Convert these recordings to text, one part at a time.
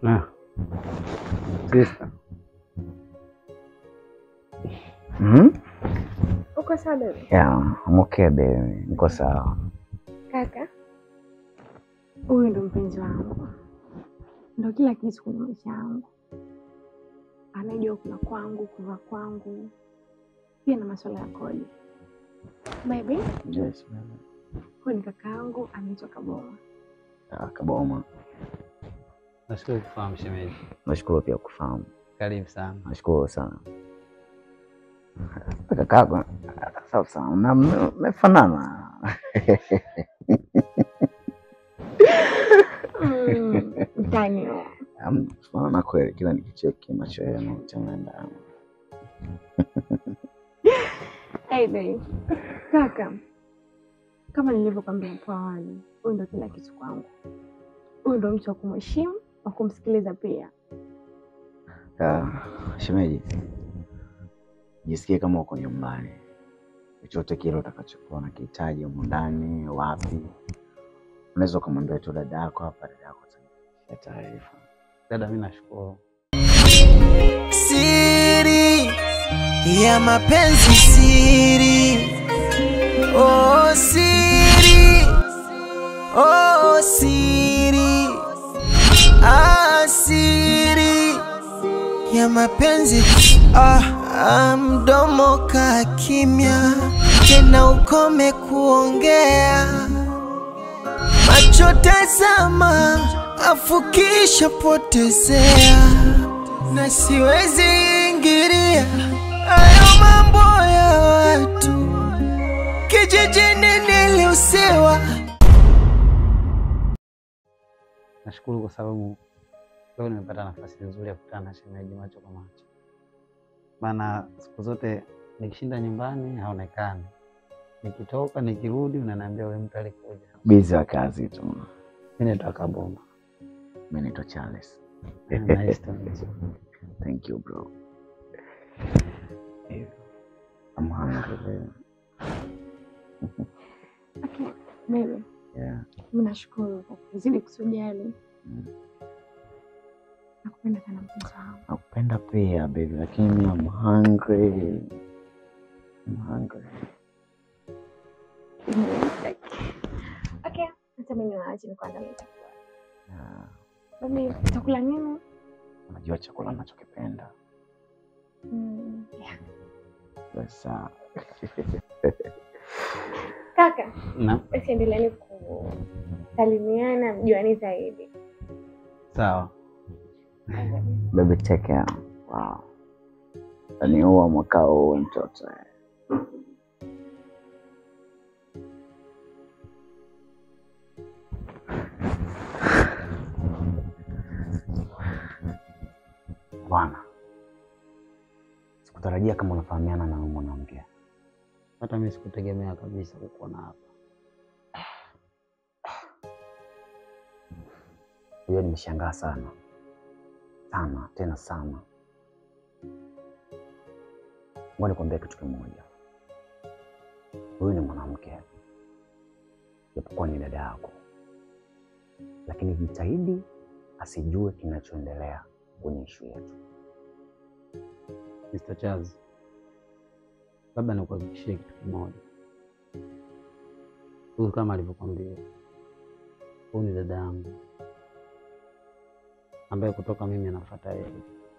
Ah. Sister. Mhm. Uko sawa baby? Yeah, I'm okay baby. Niko sawa. Kaka, huyu ndo mpenzi wangu, ndo kila kitu kwenye maisha yangu. Anajua kula kwangu, kuvaa kwangu, pia na masuala ya kodi. Baby, Yes, baby. huyu ni kaka yangu, anaitwa Kaboma. Ah, Kaboma. Nashukuru kufahamu shemeji. Nashukuru pia kufahamu. Karibu sana. Nashukuru sana. Kakako, sawa sana. Na mme- mmefanana. Mm, Mtani huyo. Am- Tunaona kweli kila nikicheki macho yenu changanda. Hey babe. Kaka, kama nilivyokwambia hapo awali, huyu ndo kila kitu kwangu. Huyu ndo mtu wa kumheshimu, wa kumsikiliza pia. Ah, shemeji, jisikie kama uko nyumbani. Chochote kile utakachokuwa unakihitaji humu ndani, wapi, unaweza ukamwambia tu dada yako hapa, dada yako atakupatia taarifa. Dada, mimi nashukuru. siri ya mapenzi siri oh siri oh siri ah siri ya mapenzi ah, ah mdomo ka kimya tena ukome kuongea macho tazama afukisha potezea na siwezi ingilia hayo mambo ya watu kijijini niliusiwa Nashukuru kwa sababu leo nimepata nafasi nzuri ya kukutana na shemeji macho kwa macho, maana siku zote nikishinda nyumbani haonekani, nikitoka nikirudi unaniambia wewe mtu alikuja. Bizi wa kazi tu. Mimi naitwa Kaboma. Mimi naitwa Charles. Nice to meet you. Thank you bro. Eh, I'm hungry. babe. Okay, baby, Yeah. mimi nashukuru kwa kuzidi kusujali. Mm. Nakupenda sana mpenzi wangu. Nakupenda pia baby, lakini I'm hungry. I'm hungry. Okay, hata mimi niwaache nikuandalie chakula. Yeah. Baby, utakula nini? Unajua chakula nachokipenda. Mm, yeah. Sasa Kaka, Na basi endeleeni kusalimiana, mjuani zaidi. sawa. baby take care. Wow. Yaani huwa mwaka huu mtoto. eh. Bwana, sikutarajia kama unafahamiana na huyu mwanamke. Hata mimi sikutegemea kabisa kukuona hapa. Hiyo nimeshangaa sana sana tena sana. Ngoja nikwambia kitu kimoja, huyu ni mwanamke, japokuwa ni dada yako, lakini jitahidi asijue kinachoendelea kwenye ishu yetu. Mr. Charles, labda nikuhakikishie kitu kimoja. Huyu kama alivyokwambia, huyu ni dada yangu ambaye kutoka mimi anafuata yeye.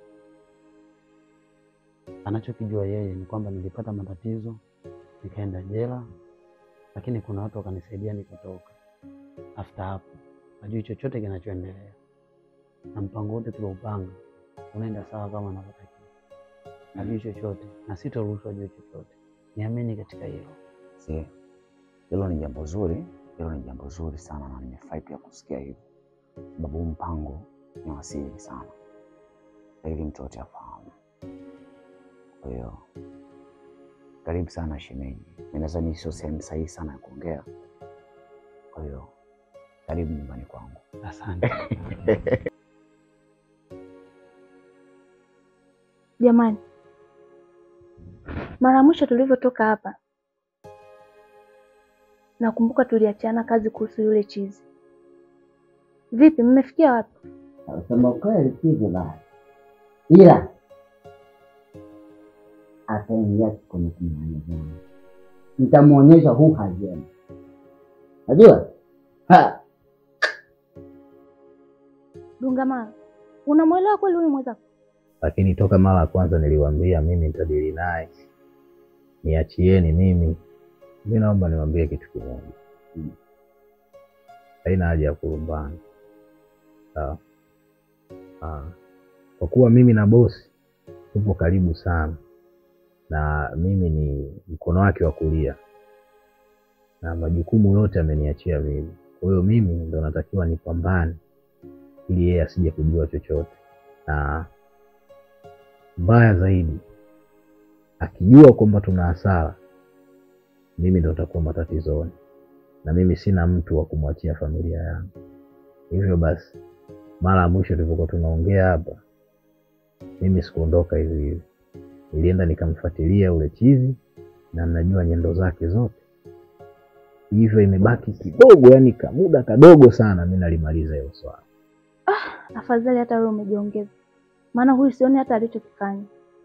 Anachokijua yeye ni kwamba nilipata matatizo nikaenda jela, lakini kuna watu wakanisaidia nikatoka. After hapo hajui chochote kinachoendelea, na mpango wote tulioupanga unaenda sawa kama anavyotakiwa hajui chochote na sitoruhusu ajue chochote. Niamini katika hilo. Si hilo ni jambo zuri, hilo ni jambo zuri sana, na nimefurahi pia kusikia hivyo, sababu huu mpango ni wasiri sana, ili mtu yote afahamu. Kwa hiyo karibu sana shemeji, mi nadhani sio sehemu sahihi sana ya kuongea, kwa hiyo karibu nyumbani kwangu. Asante. Jamani, mara ya mwisho tulivyotoka hapa, nakumbuka tuliachiana kazi kuhusu yule chizi. Vipi, mmefikia wapi? Kusema kweli si vibaya, ila ataingia kwenye kinyang'anyiro changu, nitamwonyesha huu hajema. Najua Ha! Dungamana, unamwelewa kweli huyu mwenzako? lakini toka mara ya kwanza niliwaambia mimi nitadili naye, niachieni mimi. Mi naomba niwaambie kitu kimoja, Mm. haina haja ya kulumbana, sawa? Ah, Kwa kuwa mimi na bosi tupo karibu sana, na mimi ni mkono wake wa kulia, na majukumu yote ameniachia mimi. Kwa hiyo mimi ndo natakiwa nipambane ili yeye asije kujua chochote, na mbaya zaidi akijua kwamba tuna hasara, mimi ndo nitakuwa matatizoni, na mimi sina mtu wa kumwachia familia yangu. Hivyo basi, mara ya mwisho tulivyokuwa tunaongea hapa, mimi sikuondoka hivi hivi, nilienda nikamfuatilia ule chizi na najua nyendo zake zote, hivyo imebaki kidogo, yani kamuda kadogo sana, mi nalimaliza hilo swala. Afadhali hata wewe umejiongeza, maana huyu sioni hata alichokifanya.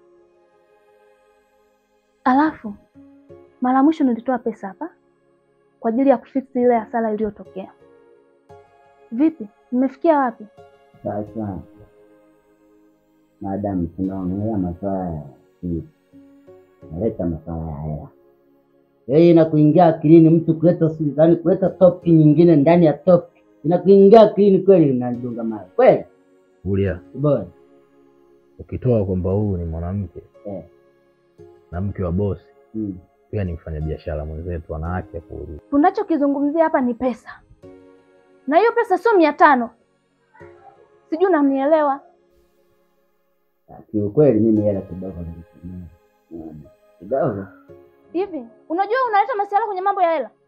Alafu mara ya mwisho nilitoa pesa hapa kwa ajili ya kufiksi ile hasara iliyotokea. Vipi, mmefikia wapi? Sasa maadamu tunaongelea masuala ya siri, naleta masuala ya hela. Yeye inakuingia akilini mtu kuleta siri, yaani kuleta topic nyingine ndani ya topic, inakuingia akilini kweli? Unadunga mawe kweli? Kulia, Bora ukitoa kwamba huyu ni mwanamke eh. na mke wa bosi, mm. pia ni mfanyabiashara mwenzetu, ana haki ya kuuliza. Tunachokizungumzia hapa ni pesa, na hiyo pesa sio mia tano. Sijui unanielewa? Kiukweli mimi hela kidogo nilitumia Unaona? kidogo Hivi unajua unaleta masuala kwenye mambo ya hela?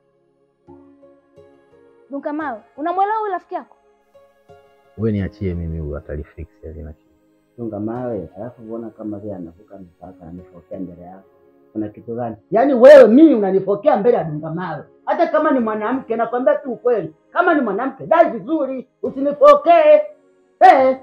Dunkamawe, unamwelewa huyu rafiki yako? We niachie mimi, huyu atalifix, halina shida. dunga mawe, alafu uona kama vile anavuka mipaka, anifokea mbele yako. Kuna kitu gani? Yaani wewe mimi unanifokea mbele ya dunga mawe, hata kama ni mwanamke, nakwambia tu ukweli. Kama ni mwanamke, dai vizuri, usinifokee eh.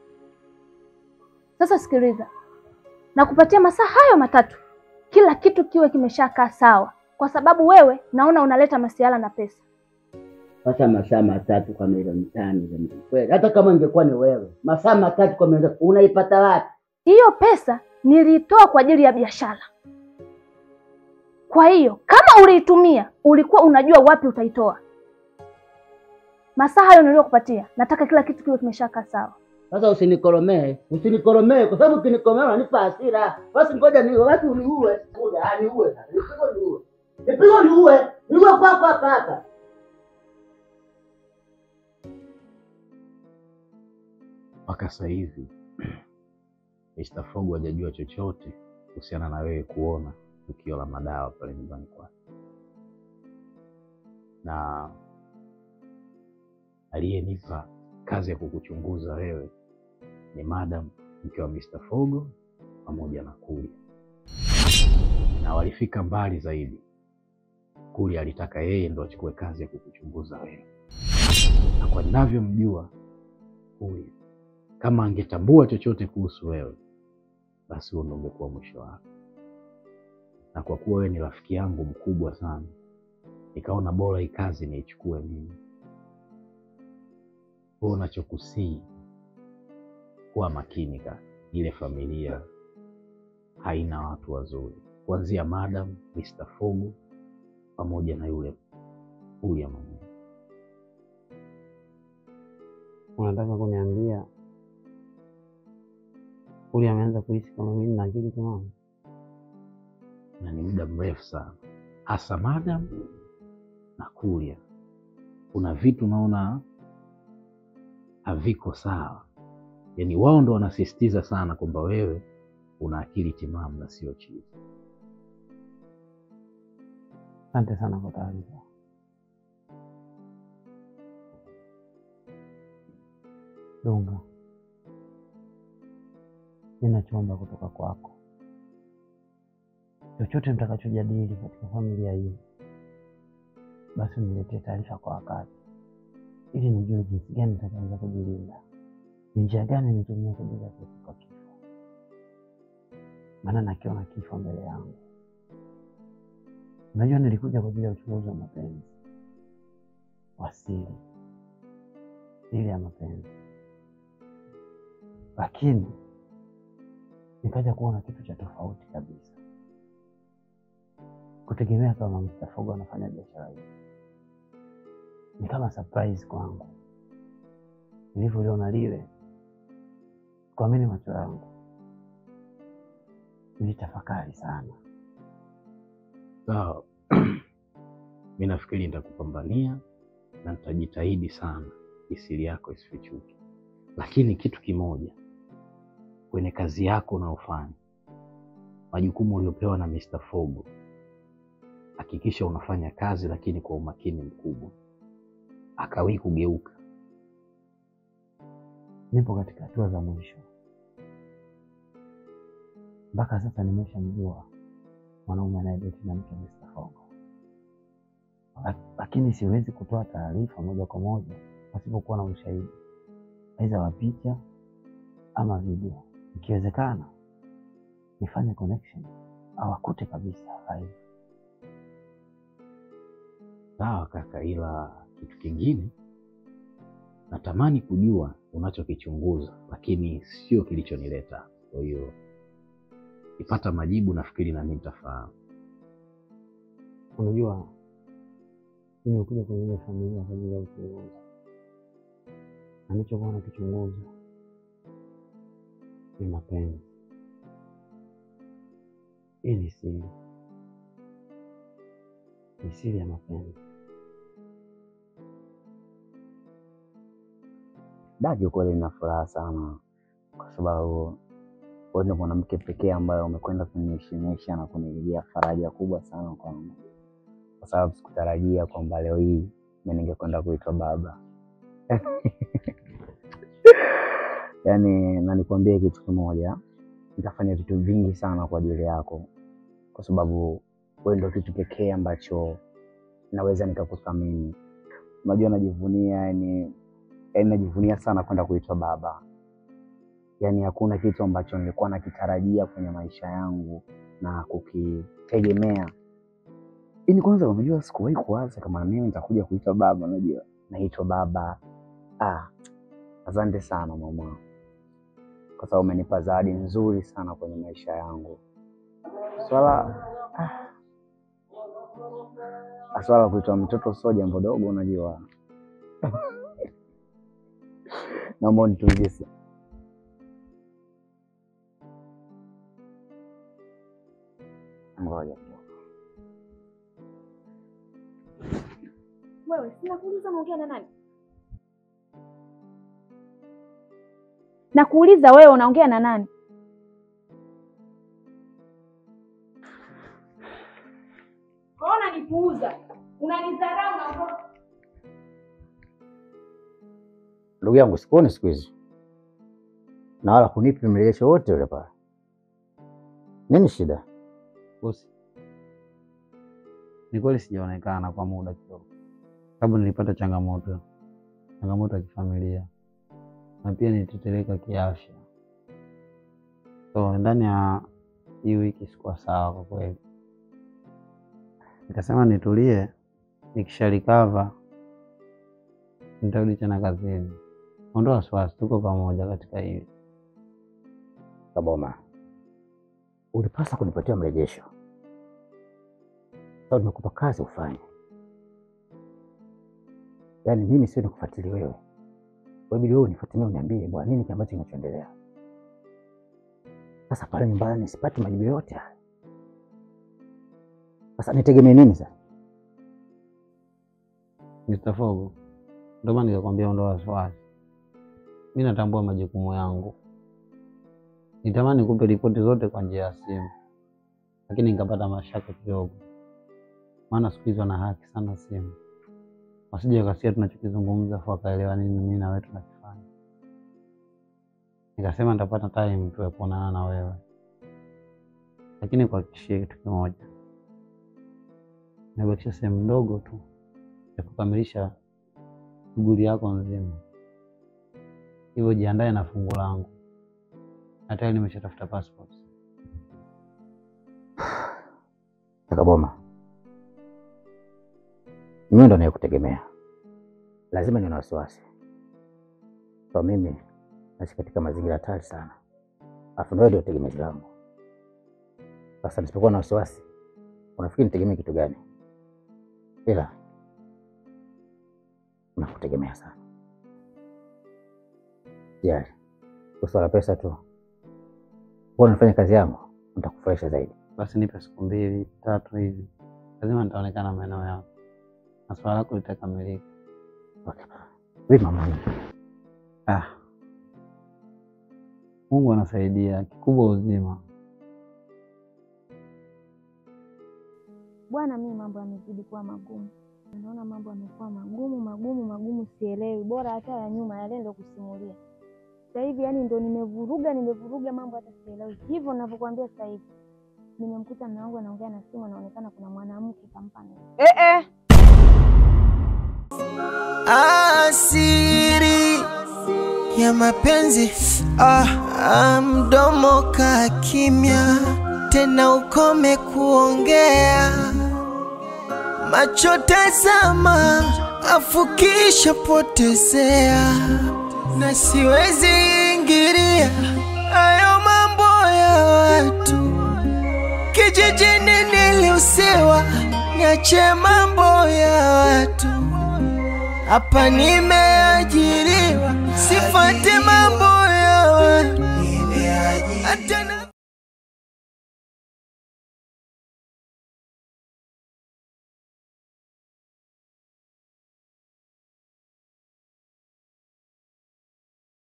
Sasa sikiliza, nakupatia masaa hayo matatu, kila kitu kiwe kimeshakaa sawa, kwa sababu wewe naona unaleta masiala na pesa. Sasa masaa matatu kwa milioni tano jamani, kweli? Hata kama ingekuwa ni wewe, masaa matatu kwa milioni unaipata wapi? Hiyo pesa niliitoa kwa ajili ya biashara. Kwa hiyo kama uliitumia, ulikuwa unajua wapi utaitoa. Masaa hayo niliyokupatia, nataka kila kitu kiwe kimeshakaa sawa. Sasa usinikoromee, usinikoromee kwa sababu ukinikoromea unanipa hasira. Basi ngoja niue, basi uniue. Ngoja ah, niue sasa. Nipigwe niue. Nipigwe niue. Niue kwako hapa hapa. Mpaka sasa hivi Mr. Fogo hajajua chochote kuhusiana na wewe kuona tukio la madawa pale nyumbani kwake, na aliyenipa kazi ya kukuchunguza wewe ni madam mke wa Mr. Fogo pamoja na Kulia, na walifika mbali zaidi. Kulia alitaka yeye ndo achukue kazi ya kukuchunguza wewe, na kwa ninavyomjua Kulia, kama angetambua chochote kuhusu wewe, basi huo ndo ungekuwa mwisho wake. Na kwa kuwa wewe ni rafiki yangu mkubwa sana, nikaona bora hii kazi niichukue mimi. Wewe unachokusii kuwa makini ka ile familia haina watu wazuri, kuanzia madam Mr. Fogo pamoja na yule Kulia mwenyewe. Unataka kuniambia Kulia ameanza kuhisi kama mimi na akili timamu? na ni muda mrefu sana, hasa madam na Kulia. Kuna vitu naona haviko sawa, yaani wao ndo wanasisitiza sana kwamba wewe una akili timamu na sio chizi. Asante sana kwa taarifa. Dunga, ninachoomba kutoka kwako, chochote mtakachojadili katika familia hii, basi uniletee taarifa kwa wakati, ili nijue jinsi gani nitakaweza kujilinda. ni njia gani nitumie kwa ajili ya kuepuka kifo, maana nakiona kifo mbele yangu. Unajua, nilikuja kwa ajili ya uchunguzi wa mapenzi wa siri, siri ya mapenzi, lakini nikaja kuona kitu cha tofauti kabisa, kutegemea kama Mr. Fogo anafanya biashara hii ni kama surprise kwangu. Nilivyoliona lile, kuamini macho yangu, nilitafakari sana. Sawa, mi nafikiri nitakupambania na nitajitahidi sana isiri yako isifichuke, lakini kitu kimoja, kwenye kazi yako unaofanya, majukumu uliopewa na Mr. Fogo, hakikisha unafanya kazi, lakini kwa umakini mkubwa, akawii kugeuka. Nipo katika hatua za mwisho, mpaka sasa nimeshamjua mwanaume anayedeti na mke Mr. Fogo, Lak- lakini siwezi kutoa taarifa moja kwa moja pasipokuwa na ushahidi, aidha wa picha ama video. Ikiwezekana nifanye connection au akute kabisa live. Sawa kaka, ila kitu kingine natamani kujua unachokichunguza, lakini sio kilichonileta. Kwa hiyo ipata majibu, nafikiri nami nitafahamu. Unajua, mimi nimekuja kwenye ile familia kwa ajili ya uchunguzi, na nilichokuwa nakichunguza ni mapenzi. Hii ni siri, ni siri ya mapenzi. Dadi, ukweli nina furaha sana kwa sababu wewe ndio mwanamke pekee ambaye umekwenda kuniheshimisha na kunilijia faraja kubwa sana kwangu, kwa sababu sikutarajia kwamba leo hii mimi ningekwenda kuitwa baba. Yaani, na nikwambie kitu kimoja, nitafanya vitu vingi sana kwa ajili yako, kwa sababu wewe ndio kitu pekee ambacho naweza nikakuthamini. Unajua, najivunia yani, yani najivunia sana kwenda kuitwa baba. Yaani hakuna kitu ambacho nilikuwa nakitarajia kwenye maisha yangu na kukitegemea. Ini kwanza, unajua sikuwahi kuwaza kama mimi nitakuja kuitwa baba. Unajua naitwa baba. Ah, asante sana mama, kwa sababu umenipa zawadi nzuri sana kwenye maisha yangu. Swala ah, swala la kuitwa mtoto sio jambo dogo, unajua naomba unitunzie sa- ngoja kidogo. Wewe sina kuuliza unaongea na nani? Na kuuliza wewe unaongea na nani? Ona nipuuza. Unanidharau na Ndugu yangu, sikuoni siku hizi na wala kunipi mrejesho wote ule pale. Nini shida? Bosi, ni kweli sijaonekana kwa muda kidogo, sababu nilipata changamoto, changamoto ya kifamilia na pia nilitetereka kiafya, so ndani ya hii wiki sikuwa sawa kwa kweli. Nikasema nitulie, nikishalikava nitarudi tena kazini. Ondoa wasiwasi, tuko pamoja katika hili. Kaboma, ulipaswa kunipatia mrejesho. Sasa nimekupa kazi ufanye, yaani mimi sio nikufuatilia wewe, wabidi wewe unifuatilie, uniambie bwana, nini kile ambacho kinachoendelea. Sasa pale nyumbani sipati majibu yote haya, sasa nitegemee nini sasa? Mr. Fogo, ndio maana nikakwambia ondoa wasiwasi. Mi natambua majukumu yangu. Nitamani kupe ripoti zote kwa njia ya simu, lakini nikapata mashaka kidogo, maana siku hizi wana haki sana simu, wasije wakasia tunachokizungumza afu wakaelewa nini mimi na wewe tunakifanya. Nikasema nitapata time tu ya kuonana na wewe, lakini kuhakikishia kitu kimoja, nimebakisha sehemu ndogo tu ya kukamilisha shughuli yako nzima. hivyo jiandae na fungu langu. Na tayari nimeshatafuta passport. Kaka Boma, mimi ndo nayekutegemea, lazima niwe na wasiwasi kwa mimi naishi katika mazingira hatari sana, alafu ndio ndio tegemezi langu. Sasa nisipokuwa na wasiwasi, unafikiri nitegemee kitu gani? Ila nakutegemea sana. Jali swala pesa tu, huwa nifanya kazi yangu, nitakufurahisha zaidi. Basi nipe siku mbili tatu hivi, lazima nitaonekana maeneo yako na swala lako litakamilika. Okay. Vipi mama? Ah, Mungu anasaidia, kikubwa uzima. Bwana, mimi mambo yamezidi kuwa magumu. Naona mambo yamekuwa magumu magumu magumu, sielewi. Bora hata ya nyuma yale ndo kusimulia. Sasa hivi yani ndo nimevuruga nimevuruga mambo hata sielewi. Hivyo ninavyokuambia sasa hivi. Nimemkuta mume wangu anaongea na simu, anaonekana kuna mwanamke kampa nini. Eh, eh. asiri ya mapenzi ah, ah, mdomo ka kimya tena ukome kuongea macho tazama afukisha potezea na siwezi ingilia hayo mambo ya watu kijijini niliusiwa niache mambo ya watu hapa nimeajiriwa, sifate mambo ya watu. Hata na-